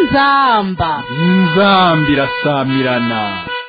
inzamba inzambi irasamirana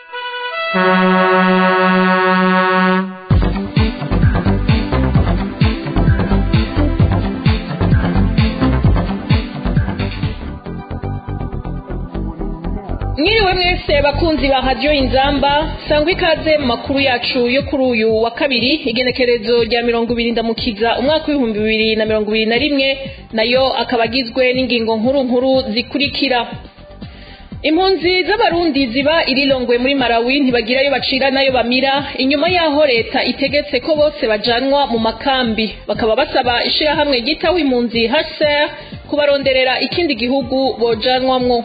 mwiriwe mwese bakunzi ba radiyo inzamba sangwa ikaze mu makuru yacu yo kuri uyu wa kabiri igenekerezo rya mirongo ibiri ndamukiza umwaka w'ibihumbi bibiri na mirongo ibiri na rimwe nayo akaba agizwe n'ingingo nkuru nkuru zikurikira impunzi z'abarundi ziba irirongwe muri malawi ntibagirayo bacira nayo bamira inyuma y'aho leta itegetse ko bose bajanwa mu makambi bakaba basaba ishirahamwe ryitaho impunzi hcr kubaronderera ikindi gihugu bojanwamwo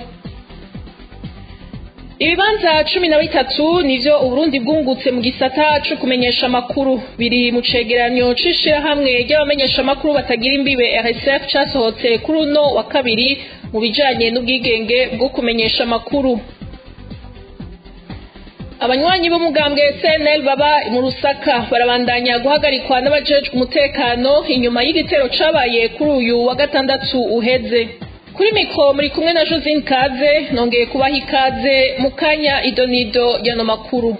ibibanza cumi na bitatu nivyo uburundi bwungutse mu gisata co kumenyesha amakuru biri mu cegeranyo c'ishirahamwe ry'abamenyesha amakuru batagira imbibe rsf casohotse kuri uno wa kabiri mu bijanye n'ubwigenge bwo kumenyesha amakuru abanywanyi b'umugambwe cnl baba mu rusaka barabandanya guhagarikwa n'abajejwe umutekano inyuma y'igitero cabaye kuri uyu wa gatandatu uheze kuri mikoro muri kumwe na josine kaze nongeye kubaha ikaze mu kanya idonido y'ano makuru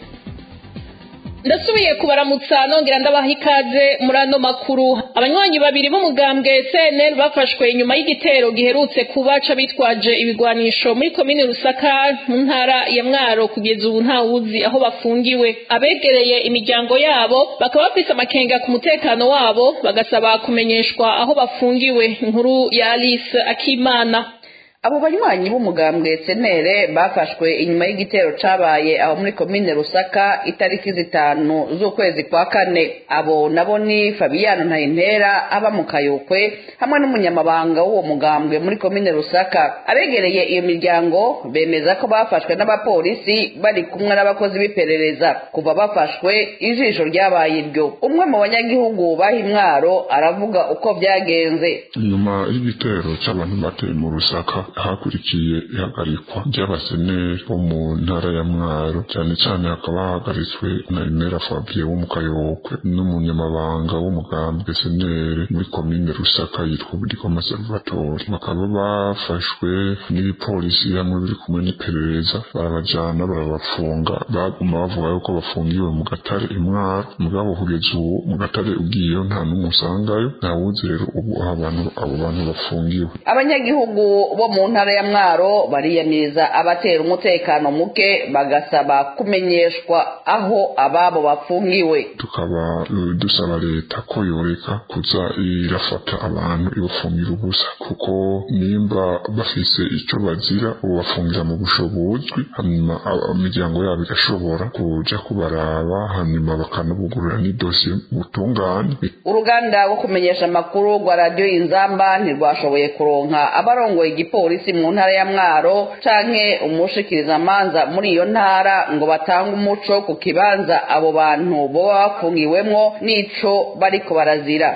ndasubiye kubaramutsa nongera ndabaha ikaze muri ano makuru abanywanyi babiri b'umugambwe cnl bafashwe inyuma y'igitero giherutse kubaca bitwaje ibigwanisho muri komine rusaka mu ntara ya mwaro kugeza ubu ntawuzi aho bafungiwe abegereye imiryango yabo bakaba bafise amakenga ku mutekano wabo bagasaba kumenyeshwa aho bafungiwe inkuru ya alice akimana abo banywanyi b'umugambwe senere bafashwe inyuma y'igitero cabaye aho muri komine rusaka itariki zitanu z'ukwezi kwa kane abo nabo ni fabiyano ntayintera aba mu kayokwe hamwe n'umunyamabanga w'uwo mugambwe muri komine rusaka abegereye iyo miryango bemeza ko bafashwe n'abapolisi bari kumwe n'abakozi b'iperereza kuva bafashwe ijisho ryabaye iryo umwe mu banyagihugu baha imwaro aravuga uko byagenze nyuma y'igitero cy'abantu bateye mu rusaka hakurikiye ihagarikwa ry'abaseneri bo mu ntara ya mwaro cyane cyane hakaba hahagaritswe na imera fabie wo mu kayokwe n'umunyamabanga w'umugambwe seneri muri komine rusaka yitwa burikoma salvatore bakaba bafashwe n'ibipolisi hamwe biri kumwe n'iperereza barabajana barabafunga baguma bavuga yuko bafungiwe mu gatare imwaro mugabo kugeza ubu mu gatare ugiyeyo nta n'umwe usangayo ntawuzi rero ubu aho abantu abo bantu bafungiwe abanyagihugu bo mu ntara ya mwaro bariyamiriza abatera umutekano muke bagasaba kumenyeshwa aho ababo bafungiwe tukaba uh, dusaba leta ko yoreka kuza irafata abantu ibafungira ubusa kuko nimba bafise ico bazira ubafungira mu busho buzwi hanyuma imiryango yabo igashobora kuja kubaraba hanyuma bakanabugurura n'idosiye butungane uruganda rwo kumenyesha amakuru rwa radiyo inzamba ntirwashoboye kuronka abarongoye igipolisi mu ntara ya mwaro canke umushikirizamanza muri iyo ntara ngo batange umuco ku kibanza abo bantu boba bafungiwemwo n'ico bariko barazira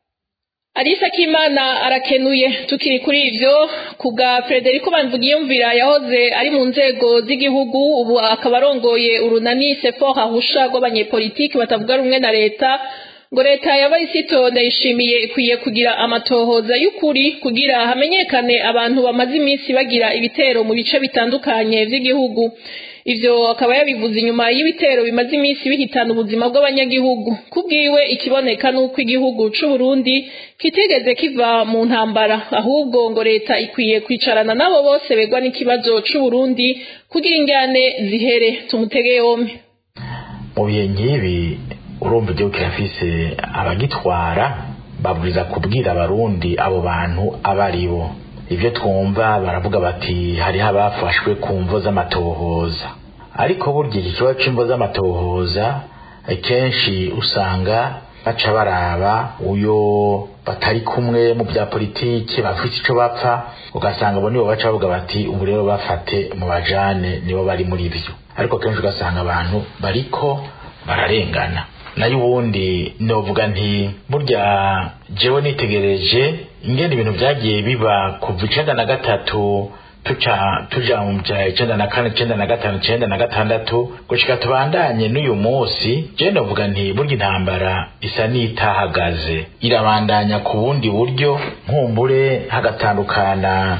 Alisa Kimana arakenuye tukiri kuri ivyo kubwa Frederico Banvugiyumvira yahoze ari mu nzego z'igihugu ubu akaba arongoye urunani Sefor ahusha rw'abanyepolitiki batavuga rumwe na leta ngo leta y'abayisito ndayishimiye ikwiye kugira amatohoza y'ukuri kugira hamenyekane abantu bamaze iminsi bagira ibitero mu bice bitandukanye vy'igihugu ivyo akaba yabivuze inyuma y'ibitero bimaze iminsi bihitana ubuzima bw'abanyagihugu kubwiwe ikiboneka nuko igihugu c'u Burundi kitigeze kiva mu ntambara ahubwo ngo leta ikwiye kwicarana nabo bose begwa n'ikibazo c'u Burundi kugira ingane zihere tumutege yompi mu bihe nk'ibi urumva igihugu kirafise abagitwara babwiza kubwira abarundi abo bantu aba ari bo ibyo twumva baravuga bati hariho abafashwe ku mvo z'amatohoza ariko burya iki kibazo c'imvo z'amatohoza kenshi usanga baca baraba uyo batari kumwe mu bya politiki bafite ico bapfa ugasanga abo nibo baca bavuga bati ubu rero bafate mu bajane nibo bari muri byo ariko kenshi ugasanga abantu bariko bararengana nayo ubundi novuga nti burya jewe nitegereje ingene ibintu vyagiye biba kuva icenda na gatatu tuca tuja mu bya icenda na kane icenda na gatanu icenda na gatandatu gushika tubandanye n'uyu munsi je novuga nti burya intambara isa n'itahagaze irabandanya ku bundi buryo nkumbure hagatandukana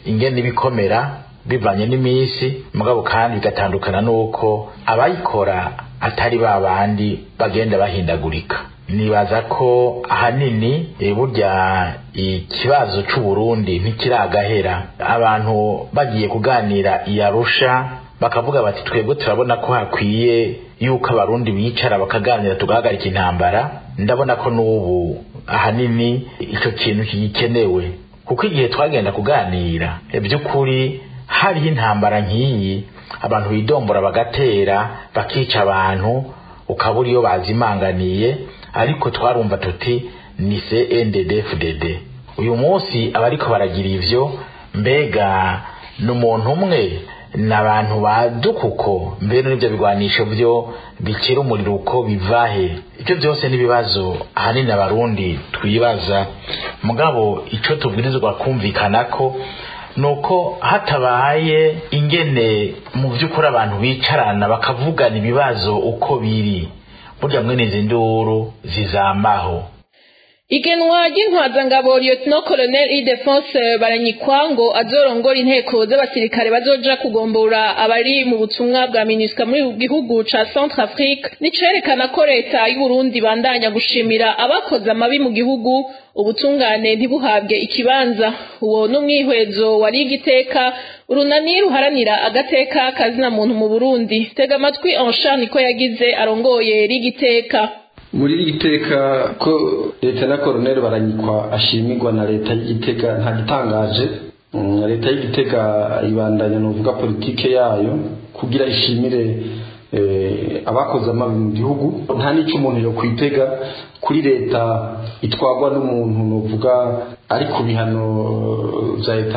ingene ibikomera bivanye n'iminsi mugabo kandi bigatandukana n'uko abayikora atari ba bandi bagenda bahindagurika nibaza ko ahanini burya ikibazo c'uburundi ntikiragahera abantu bagiye kuganira iyarusha bakavuga bati twebwe turabona ko hakwiye yuko abarundi bicara bakaganira tugahagarika intambara ndabona ko n'ubu ahanini icyo kintu kigikenewe kuko igihe twagenda kuganira by'ukuri hariho intambara nk'iyi abantu bidombora bagatera bakica abantu ukabura iyo bazimanganiye ariko twarumva tuti ni CNDD-FDD uyu munsi abariko baragira ivyo mbega ni umuntu umwe ni abantu badukuko mbere n'ibyo bigwanisho byo bikira umuriro uko bivahe ibyo byose n'ibibazo ahanini abarundi twibaza mugabo icyo tubwirizwa kumvikana ko nuko hatabaye ingene mu by'ukuri abantu bicarana bakavugana ibibazo uko biri burya mwene izi nduru zizamaho igenwa ry'intwazangabo lieutenant colonel idefonse baranyikwa ngo azorongora inteko z'abasirikare bazoja kugombora abari mu butumwa bwa minisika muri gihugu ca centre afrique nicerekana ko leta y'uburundi bandanya gushimira abakoze amabi mu gihugu ubutungane ntibuhabwe ikibanza uwo n'umwihwezo wari igiteka urunani ruharanira agateka kazina muntu mu burundi tega amatwi ansha niko yagize arongoye rigiteka muri iri giteka ko leta na koroneri baranyikwa ashimirwa na leta y'igitega nta gitangaje leta y'igitega ibandanya ni uvuga politike yayo kugira ishimire abakoze amabi mu gihugu nta n'icyo umuntu yo kwitega kuri leta itwagwa n'umuntu nuvuga ari ku bihano bya leta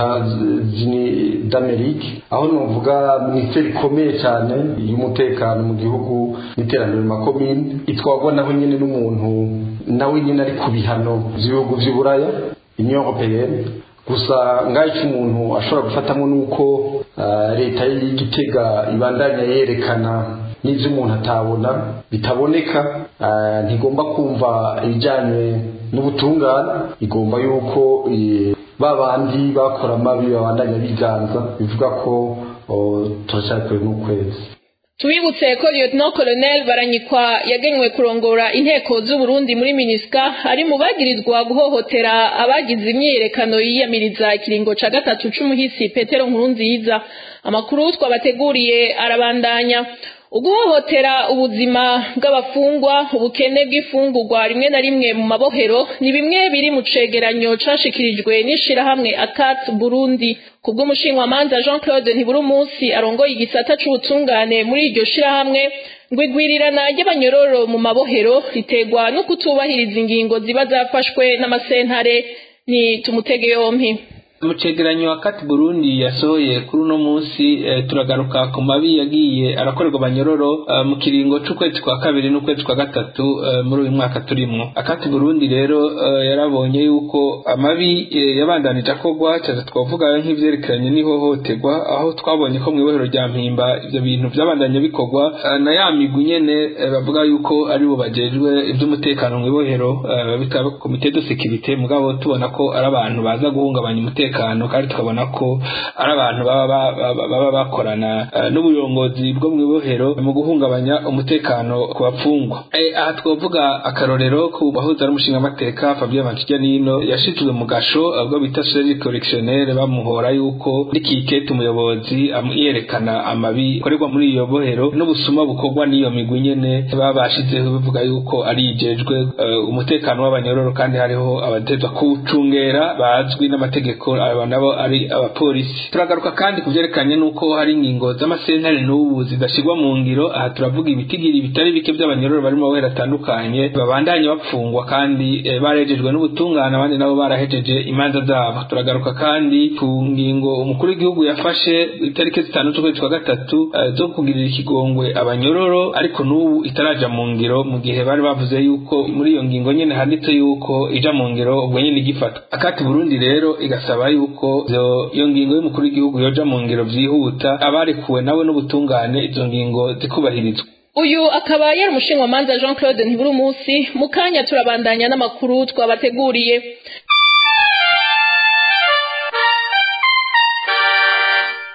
d'Amerika aho nuvuga minisiteri ikomeye cyane y'umutekano mu gihugu n'iterambere mu makomine itwagwa naho nyine n'umuntu nawe nyine ari ku bihano by'ibihugu by'uburaya union européenne gusa ngaho icyo umuntu ashobora gufatamo ni uko leta y'igitega ibandanya yerekana n'ibyo umuntu atabona bitaboneka ntigomba kumva ibijyanye n'ubutungane igomba yuko ba bandi bakora amabi babandanya biganza bivuga ko turacyari kure n'ukwezi tubibutse ko lieutenant colonel baranyikwa yagenywe kurongora inteko z'uburundi muri minisika ari mu bagirizwa guhohotera abagize imyiyerekano yiyamiriza ikiringo ca gatatu c'umuhisi petero nkurunziza amakuru twabateguriye arabandanya uguhohotera ubuzima bw'abafungwa ubukene bw'ifungurwa rimwe na rimwe mu mabohero ni bimwe biri mu cegeranyo cashikirijwe n'ishirahamwe akat burundi kubw'umushinwamanza jean claude ntiburi umunsi arongoye igisata c'ubutungane muri iryo shirahamwe ngo igwirirana ry'abanyororo mu mabohero ritegwa no kutubahiriza ingingo ziba zafashwe n'amasentare ni tumutege yompi mu cegeranyo wakati burundi yasohoye kuri uno munsi e, turagaruka ku mabi yagiye arakorerwa abanyororo e, mu kiringo c'ukwezi kwa kabiri n'ukwezi kwa gatatu e, muri uyu mwaka turimwo akati burundi rero e, yarabonye yuko amabi e, yabandanije akorwa cyane twavuga nk'ivyerekeranye n'ihohoterwa aho twabonye ko mw'ibohero rya mpimba ivyo bintu vyabandanye bikorwa e, na ya migwi nyene e, bavuga yuko ari bo bajejwe ivy'umutekano mw'ibohero e, bita komite de sécurité mugabo tubona ko ari abantu baza guhungabanya umutekano umutekano kandi tukabona ko ari abantu baba bakorana n'uburongozi bwo mu ibohero mu guhungabanya umutekano ku bapfungwa aha twavuga akarorero ku bahuza n'umushingamateka Fabien Mantijanino yashizwe mu gasho ubwo bita Seri Correctionnel bamuhora yuko rikikete umuyobozi yerekana amabi akorerwa muri iyo bohero n'ubusuma bukorwa n'iyo migwi nyene babashizeho bivuga yuko ari ijejwe umutekano w'abanyororo kandi hariho abatezwa kuwucungera bazwi n'amategeko aba nabo ari abapolisi turagaruka kandi ku byerekanye n'uko hari ingingo z'amasentare n'ubu zidashyirwa mu ngiro aha turavuga ibitigiri bitari bike by'abanyororo bari mu mabere atandukanye babandanye bapfungwa kandi e, barejejwe n'ubutungane abandi nabo barahejeje imanza zabo turagaruka kandi ku ngingo umukuru w'igihugu yafashe itariki zitanu z'ukwezi kwa gatatu e, zo kugirira ikigongwe abanyororo ariko n'ubu itaraja mu ngiro mu gihe bari bavuze yuko muri iyo ngingo nyene handitse yuko ija mu ngiro ubwo nyene igifatwa akati burundi rero igasaba yuko iyo ngingo y'umukuru w'igihugu yoja mu ngiro vyihuta abarekuwe nawe n'ubutungane izo ngingo zikubahirizwa uyu akaba yari umushinwamanza jean claude ntiburi umunsi mu kanya turabandanya n'amakuru twabateguriye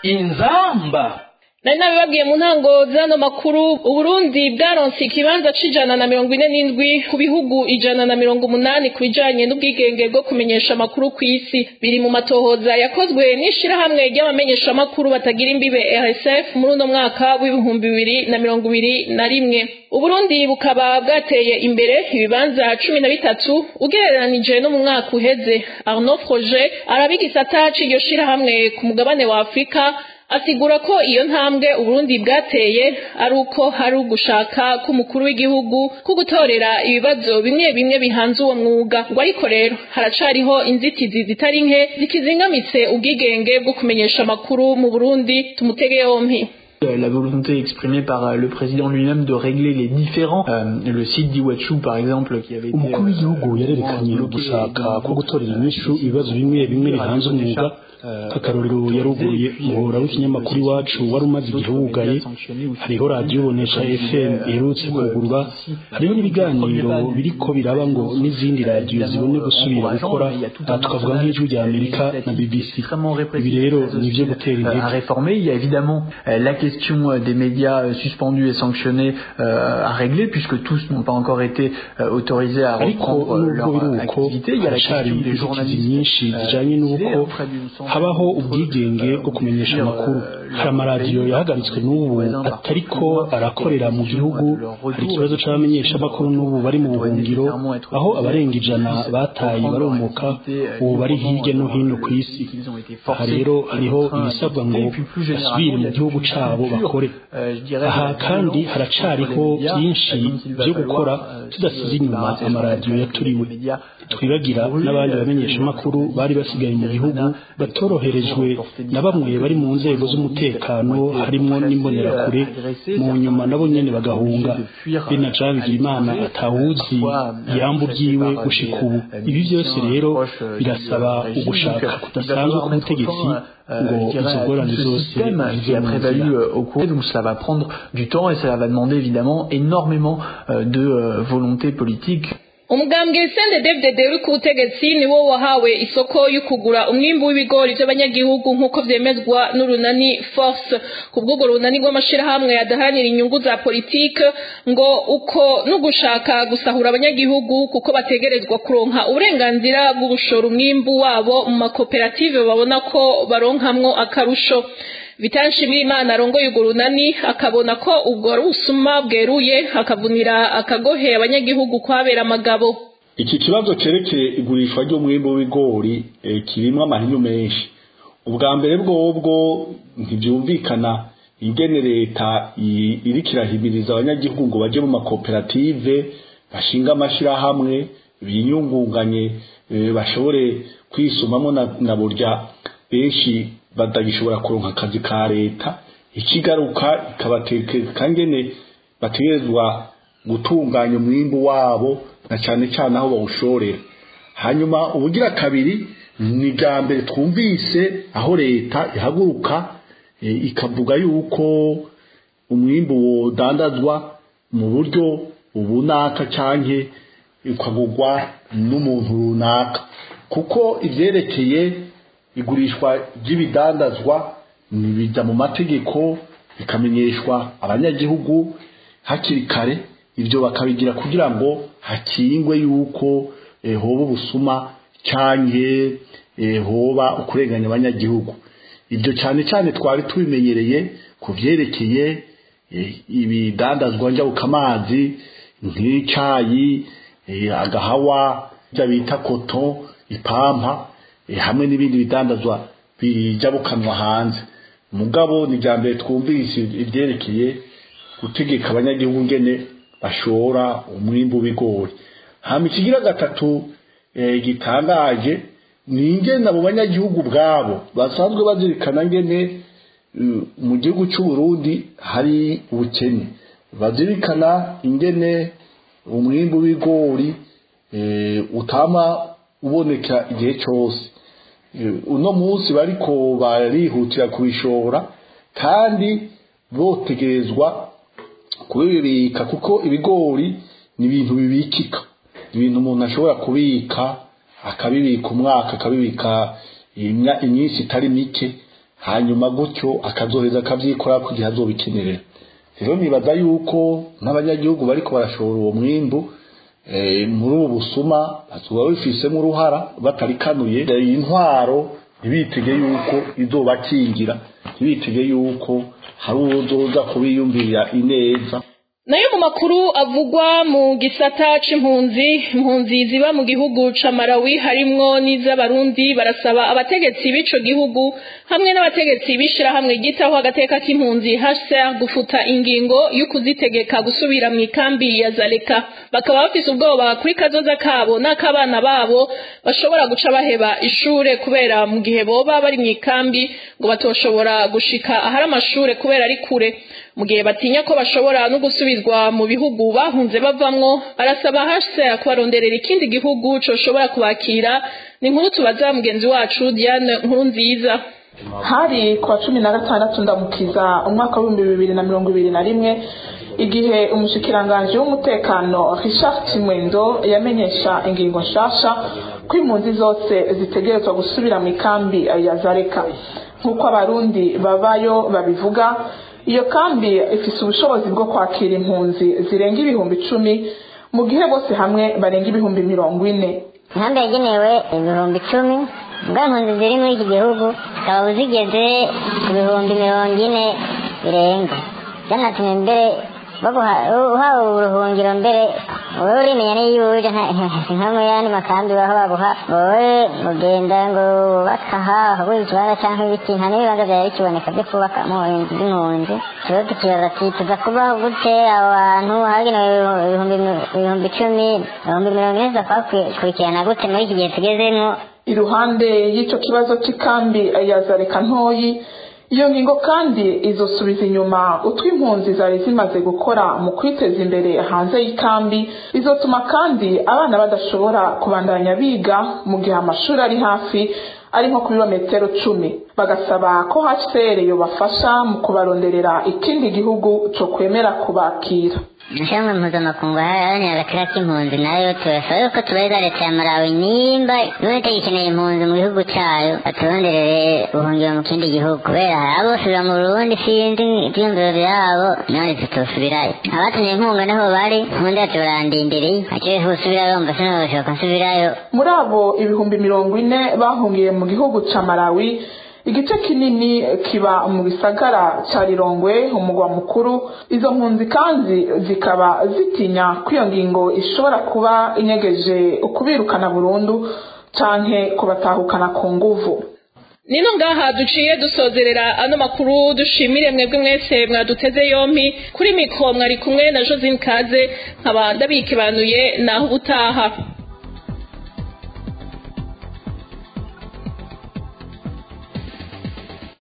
inzamba nari nabibabwiye mu ntango z'ano makuru uburundi bwaronse ikibanza c'ijana na mirongo ine n'indwi ku bihugu ijana na mirongo umunani ku bijanye n'ubwigenge bwo kumenyesha amakuru ku isi biri mu matohoza yakozwe n'ishirahamwe ry'abamenyeshamakuru batagira imbibe rsf muri uno mwaka w'ibihumbi bibiri na mirongo ibiri na rimwe uburundi bukaba bwateye imbere ibibanza cumi na bitatu ugereranije no mu mwaka uheze arnaud froger araba igisata c'iryo shirahamwe ku mugabane wa afurika asigura ko iyo ntambwe uburundi bwateye ari uko hari ugushaka k'umukuru w'igihugu ko gutorera ibibazo bimwe bimwe bihanze uwo mwuga ngo ariko rero haracariho inzitizi zitari nke zikizingamitse ubwigenge bwo kumenyesha amakuru mu burundi tumutege yompi la volonté exprimée par le président lui-même de régler les différents euh, le site d'Iwachu par exemple qui avait été umukuru w'igihugu yarerekanye gushaka ko gutorera inyishu ibibazo bimwe bimwe bihanze umwuga akarorero yaruguruye umuhora w'ikinyamakuru iwacu wari umaze igihe wugaye hariho radiyo bonesha fm iherutse kugurwa hariho n'ibiganiro biriko biraba ngo n'izindi radiyo zibone gusubira gukora tukavuga nk'ijwi rya amerika na bbc ibi rero ni ibyo gutera intege à réformer il y a évidemment la question des médias suspendus et sanctionnés à régler puisque tous n'ont pas encore été autorisés à reprendre leur activité il y a la question des journalistes nyinshi zijanye n'uko habaho ubwigenge bwo kumenyesha amakuru hari amaradiyo yahagaritswe n'ubu atariko arakorera mu gihugu hari ikibazo c'abamenyesha amakuru n'ubu bari mu buhungiro aho abarenga ijana bataye baromoka ubu bari hirya no hino ku isi aha rero hariho ibisabwa ngo basubire mu gihugu cabo bakore aha kandi haracariho byinshi byo gukora tudasize inyuma amaradiyo yaturiwe twibagira n'abandi bamenyesha amakuru bari basigaye mu gihugu batoroherejwe na bamwe bari mu nzego z'umutekano harimwo n'imbonerakure mu nyuma nabo nyene bagahunga bina Jean Bigirimana atawuzi iyambu ryiwe gushika ubu ibi byose rero birasaba ugushaka kudasanzwe k'ubutegetsi ngo izo ngorane zose qui a prévalu au cours donc cela va prendre du temps et cela va demander évidemment énormément de volonté politique umugambwe sende david uri ku butegetsi niwo wahawe isoko yo kugura umwimbu w'ibigori by'abanyagihugu nk'uko vyemezwa n'urunani force ku bw'urwo runani rw'amashirahamwe adaharanira inyungu za politike ngo uko n'ugushaka gusahura abanyagihugu kuko bategerezwa kuronka uburenganzira bwo gushora umwimbu wabo mu makoperative babona ko baronkamwo akarusho vitanshi bw'imana arongoye urwo runani akabona ko ubwo ari ubusuma bweruye akavunira akagohe abanyagihugu kwabera amagabo iki kibazo cerekeye igurishwa ry'umwimbu w'ibigori kirimwo amahinyu menshi ubwa mbere bwobwo ntibyumvikana ingene leta iriko irahimiriza abanyagihugu ngo baje mu makoperative bashinga amashirahamwe binyungunganye bashobore kwisumamo na burya benshi batagishobora kuronka akazi ka leta ikigaruka ikabatekeka ngene bategerezwa gutunganya umwimbu wabo na cyane cyane aho bawushorera hanyuma ubugira kabiri ni bwa mbere twumvise aho leta ihaguruka ikavuga yuko umwimbu wodandazwa mu buryo ubunaka canke ukagurwa n'umuntu runaka kuko ivyerekeye igurishwa ry'ibidandazwa nibijya mu mategeko bikamenyeshwa abanyagihugu hakiri kare ibyo bakabigira kugira ngo hakingwe yuko hoba ubusuma cyangwa hoba ukurenganya abanyagihugu ibyo cyane cyane twari tubimenyereye ku byerekeye ibidandazwa njyabukamazi nk'icyayi agahawa ibyo bita koto ipampa hamwe n'ibindi bidandazwa bijabukanwa hanze mugabo ni bya mbere twumvise ibyerekeye gutegeka abanyagihugu ngene bashora umwimbu w'ibigori hama ikigira gatatu gitangaje ni ingene abo banyagihugu bwabo basanzwe bazirikana ngene mu gihugu cy'u Burundi hari ubukene bazirikana ingene umwimbu w'ibigori utama uboneka igihe cyose uno munsi bariko barihutira kubishora kandi botegerezwa kubibika kuko ibigori ni ibintu bibikika ibintu umuntu ashobora kubika akabibika umwaka akabibika iminsi itari mike hanyuma gutyo akazoheza akavyikora ku gihe azobikenera rero nibaza yuko n'abanyagihugu bariko barashora uwo mwimbu muri ubu busuma bazoba bifisemo uruhara batarikanuye intwaro ntibitege yuko izobakingira ntibitege yuko hari uwozoza kubiyumvirira ineza nayo mu makuru avugwa mu gisata c'impunzi impunzi ziba mu gihugu ca Malawi harimwo n'iz'abarundi barasaba abategetsi b'ico gihugu hamwe n'abategetsi b'ishirahamwe ryitaho agateka k'impunzi HCR gufuta ingingo yo kuzitegeka gusubira mu ikambi ya Zaleka bakaba bafise ubwoba kuri kazoza kabo n'akabana babo bashobora guca baheba ishure kubera mu gihe boba bari mu ikambi ngo batoshobora gushika ahari amashure kubera ari kure mu gihe batinya ko bashobora no gusubizwa mu bihugu bahunze bavamwo barasaba HCR kubaronderera ikindi gihugu coshobora kubakira ni nkuru tubaza mugenzi wacu Diane nkuru nziza hari kuwa cumi na gatandatu ndamukiza umwaka w'ibihumbi bibiri na mirongo ibiri na rimwe igihe umushikiranganji w'umutekano Richard Kimwendo yamenyesha ingingo nshasha ko impunzi zose zitegerezwa gusubira mu ikambi ya Zareka nk'uko abarundi babayo babivuga iyo kambi ifise ubushobozi bwo kwakira impunzi zirenga ibihumbi icumi mu gihe bose hamwe barenga ibihumbi mirongo ine inkambi yagenewe ibihumbi icumi mbwa impunzi ziri muri iki gihugu zikaba zigeze ku bihumbi mirongo ine birenga byanatumye mbere uhawe uburuhungiro mbere wowe urimenya n'iyo uje nka mu yandi makambi baho baguha wowe mugenda ngo wubaka aha ahaguha ikibanza cyangwa ibiti nta n'ibibanza byari bikiboneka byo kubakamo inzu z'impunzi tuba tukibaza ati tuza kubaho gute abo bantu hagenewe ibihumbi icumi ibihumbi mirongo ine tuza kubakurikirana gute muri iki gihe tugezemo iruhande y'icyo kibazo cy'ikambi ya zareka ntoyi iyo ngingo kandi izosubiza inyuma utwo impunzi zari zimaze gukora mu kwiteza imbere hanze y'ikambi izotuma kandi abana badashobora kubandanya biga mu gihe amashuri ari hafi ari nko ku birometero cumi bagasaba ko hcr yobafasha mu kubaronderera ikindi gihugu cyo kwemera kubakira ishyirahamwe mpuzamakungu haranira agaciro k'impunzi nayo turasaba yuko tubariza leta ya malawi nimba none itagikeneye impunzi mu gihugu cyayo baturonderere ubuhungiro mu kindi gihugu kubera hari abosubira mu burundi sinzi ibyiyumviro byabo none tutosubirayo abatumye inkunga niho bari ubundi yacu barandindiriye aciye gusubirayo mba sinabashoboka nsubirayo muri abo ibihumbi mirongo ine bahungiye mu gihugu cya malawi igice kinini kiba mu gisagara cya rirongwe umugwa mukuru izo mpunzi kandi zikaba zitinya ko iyo ngingo ishobora kuba inyegeje ukubirukana burundu canke kubatahukana ku nguvu nino ngaha duciye dusozerera ano makuru dushimire mwebwe mwese mwaduteze yompi kuri mikro mwari kumwe na josine kaze nkaba ndabikibanuye naho ubutaha